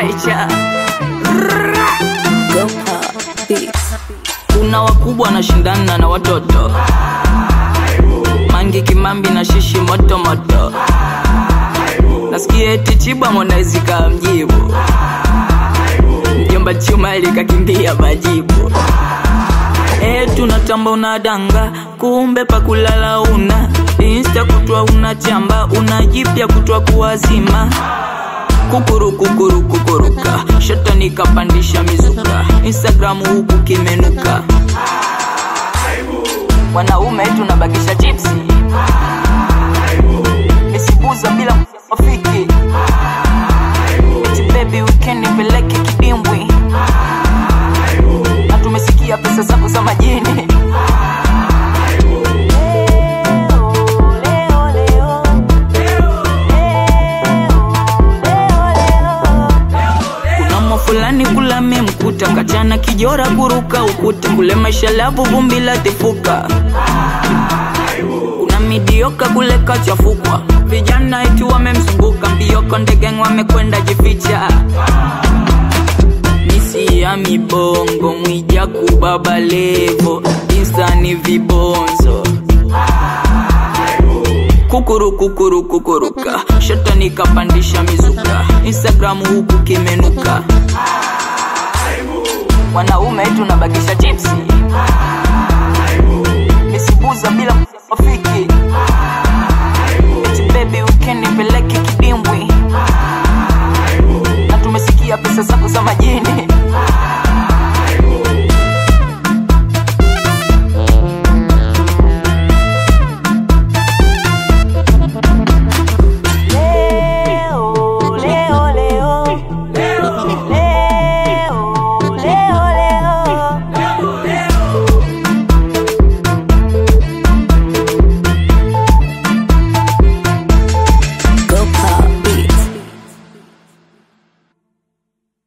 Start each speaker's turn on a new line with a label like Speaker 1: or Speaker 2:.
Speaker 1: nature kuna wakubwa wanashindana na watoto mangi kimambi na shishi moto moto nasikia eti chiba monaizi kamjibu mjomba chuma likakimbia majibu e, tunatamba unadanga kumbe pakulala una insta kutwa una chamba una jipya kutwa kuwazima kukuru kukuru kukuruka shoto nikapandisha mizuka instagramu huku kimenuka wanaume tunabakisha chipsi misibuza bila mafiki eti baby weekend nipeleke kidimbwi na tumesikia pesa zako za majini kuna fulani kula memkuta kachana kijora kuruka ukuta kule maisha lavu vumbi la tifuka kuna midioka kule kachafukwa vijana eti wamemzunguka mbioko ndegeng wamekwenda jificha misi ya mibongo mwija kubaba levo insani vibonzo kukuru kukuru kukuruka shoto nikapandisha mizuka instagramu huku kimenuka wanaume tunabakisha chipsi misibuza bila mafiki